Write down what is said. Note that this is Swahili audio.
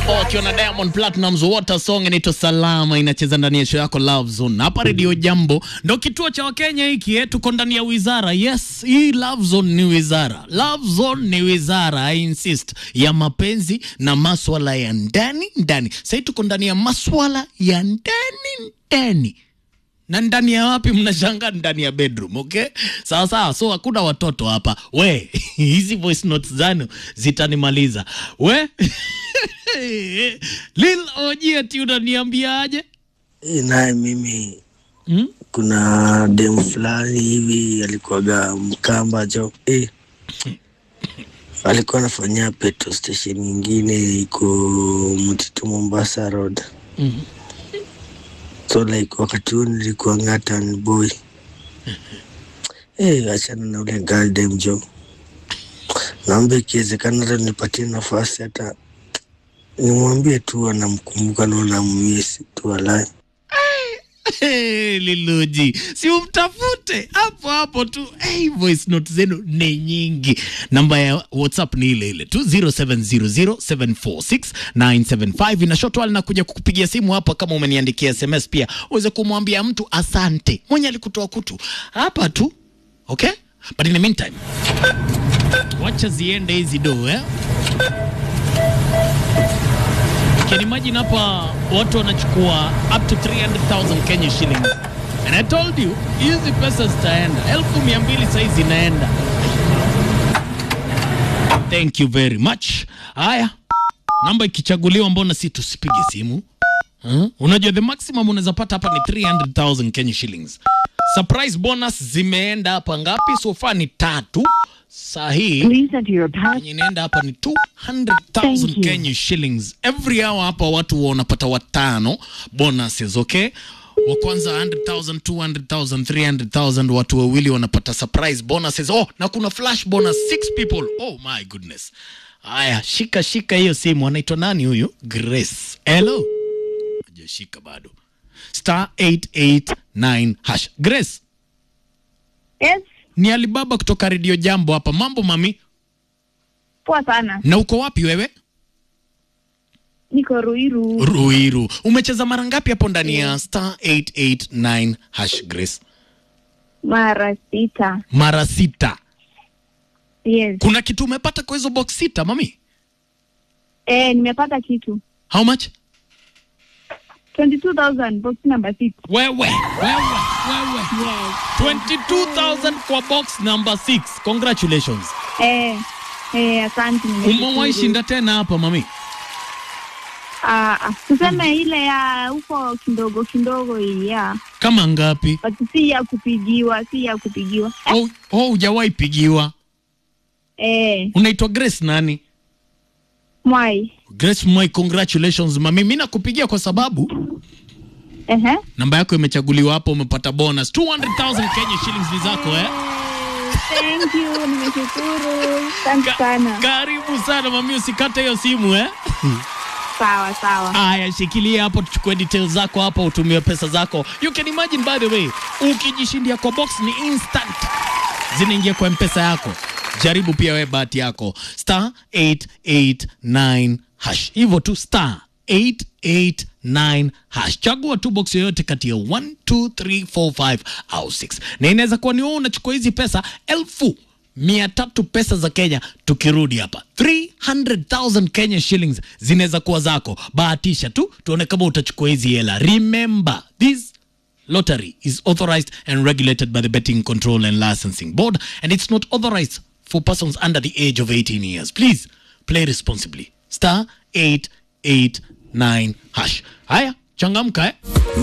wakiwa na Diamond Platnumz Water Song inaitwa Salama, inacheza ndani ya show yako Love Zone hapa Radio Jambo, ndo kituo cha Wakenya hiki eh. Tuko ndani ya wizara. Yes, hii Love Zone ni wizara. Love Zone ni wizara, I insist, ya mapenzi na maswala ya ndani ndani. Sasa tuko ndani ya maswala ya ndani ndani na ndani ya wapi? Mnashangaa ndani ya bedroom. Okay, sawa sawa. So hakuna watoto hapa. We hizi voice notes zanu zitanimaliza we Lil Oji, ati unaniambiaje? Eh, naye mimi Hmm? kuna demu fulani hivi alikuwaga Mkamba jo eh, alikuwa anafanyia petrol station nyingine iko Mtitu Mombasa Road. Mhm. So like wakati huu nilikuwa ngatan boy eh, achana na ule girl dem jo, naomba ikiwezekana hata nipatie nafasi hata nimwambie tu anamkumbuka na nammisi tu alai Hey, Liluji, si umtafute hapo hapo tu. Hey, voice note zenu ni nyingi. Namba ya WhatsApp ni ile ile tu 0700746975 inashotwa linakuja kukupigia simu hapa, kama umeniandikia SMS pia uweze kumwambia mtu asante mwenye alikutoa kutu hapa tu, okay? But in the meantime, wacha ziende hizi do eh? Can imagine hapa watu wanachukua up to 300,000 Kenya shillings. And I told you, hizi pesa zitaenda. Elfu mia mbili saizi zinaenda. Thank you very much. Haya, namba ikichaguliwa, mbona si tusipige simu? Huh? Unajua the maximum unaweza pata hapa ni 300,000 Kenya shillings. Surprise bonus zimeenda hapa ngapi? So far ni tatu. Saa hii Please enter your pass. yenye inaenda hapa ni 200,000 Thank you. Kenya shillings every hour. Hapa watu wanapata watano bonuses, okay? Wa kwanza 100,000, 200,000, 300,000, watu wawili wanapata surprise bonuses. Oh, na kuna flash bonus six people. Oh my goodness. Haya, shika shika hiyo simu. Anaitwa nani huyu? Grace. Hello. Hajashika bado. Star 889 hash. Grace, Yes, ni Alibaba kutoka Radio Jambo hapa. Mambo mami? poa sana. Na uko wapi wewe? Niko Ruiru. Ruiru. Umecheza mara ngapi hapo ndani ya star 889 hash Grace? Mara sita. Mara sita. Yes. Kuna kitu umepata kwa hizo box sita mami? Eh, nimepata kitu. How much? 22,000 box number 6. Wewe, wewe, wewe. Yes. 22,000 kwa box number 6. Congratulations. Eh, eh, asante. nimeshukuru. Umewahi shinda tena hapa mami? Ah, ah, tuseme ile ya huko kidogo kidogo hii ya. Kama ngapi? But si ya kupigiwa, si ya kupigiwa. Oh, oh hujawahi pigiwa. Eh, Unaitwa Grace nani? mwai. Grace Moi, congratulations mami. Mimi nakupigia kwa sababu Ehe. namba yako imechaguliwa hapo, umepata bonus 200,000 Kenya shillings ni zako eh? Thank you, nimeshukuru. Asante sana. Karibu sana mami, usikate hiyo simu eh? Sawa, sawa. Aya, shikilia hapo, tuchukue details zako hapa, utumie pesa zako. You can imagine by the way, ukijishindia kwa box ni instant, zinaingia kwa mpesa yako. Jaribu pia we bahati yako, star 889 hash, hivyo tu star 889 hash. Chagua tu box yoyote kati ya 1 2 3 4 5 au 6, na inaweza kuwa ni wewe unachukua hizi pesa elfu mia tatu pesa za Kenya. Tukirudi hapa 300,000 Kenya shillings zinaweza kuwa zako. Bahatisha tu tuone kama utachukua hizi hela. Remember this lottery is authorized and regulated by the Betting Control and Licensing Board and it's not authorized for persons under the age of 18 years. Please play responsibly. Star 889 hash. Haya, changamka eh?